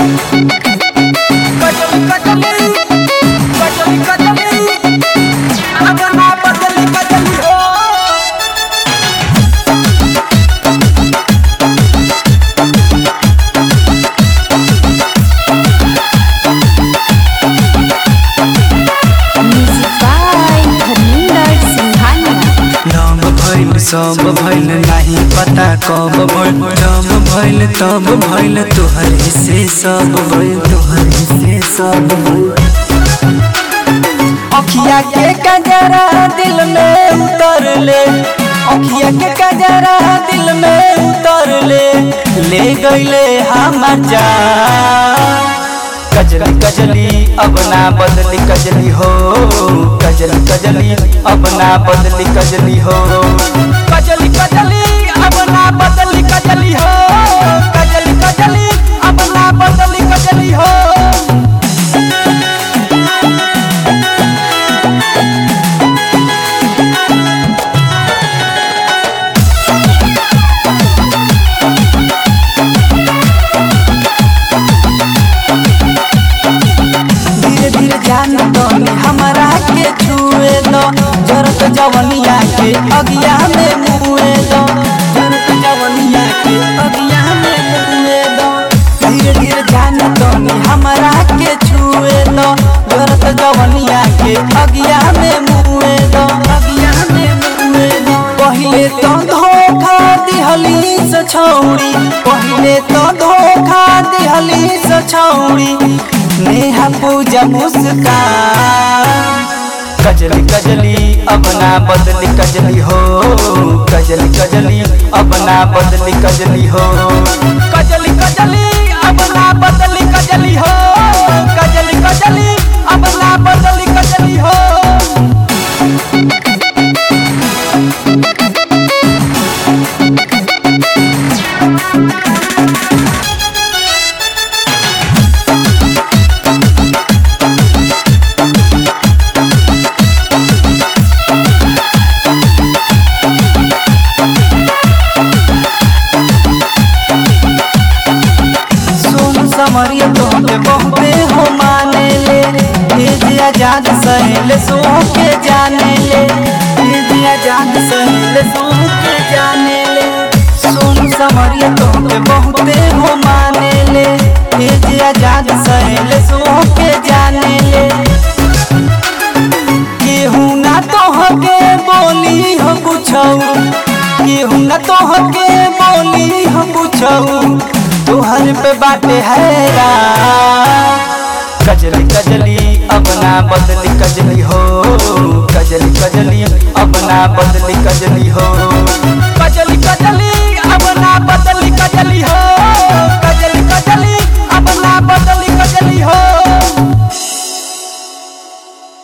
कजली कजली कजली कजली अपना बदली कजली हो Music by Dhaninder Singhania. नाम भइल सब भइल नाही पता कब भइल जब भइल तब भइल तोहर से सब भइल तोहर से सब भइल अखिया के कजरा दिल में उतर ले अखिया के कजरा दिल में उतर ले ले गईले हमर जान कजली कजली अब ना बदली कजली हो कजली कजली अब ना बदली कजली हो कजली कजली अब ना बदली कजली हो कजली कजली अब ना बदली कजली हो धीरे धीरे जान दो हमारा के छुए दो जरत जवनिया के अगिया में मुए दो जरत जवनिया के अगिया में मुए दो धीरे धीरे जान दो हमारा के छुए दो जरत जवनिया के अगिया में मुए दो अगिया में मुए दो पहिले तो धोखा दिहली से छौड़ी पहिले तो धोखा दिहली से छौड़ी नेहा पूजा मुस्कान कजली कजली अब ना बदली कजली हो कजली कजली अब ना बदली कजली हो कजली कजली अब ना बदली कजली हो कजली कजली अब ना बदली कजली हो सोन समरिया तोहके बहुते हो माने ले भेज आजाद सहेले सो के जाने ले भेज आजाद सहेले सो के जाने ले सोन समरिया तोहके बहुते हो माने ले भेज आजाद सहेले सो के जाने ले केहू ना तोहके बोली हम पूछऊ केहू ना तोहके बोली हम पूछऊ तोहर पे बाटे हैरा कजली कजली अब ना बदली कजली हो कजली कजली अब ना बदली कजली हो कजली कजली अब ना बदली कजली हो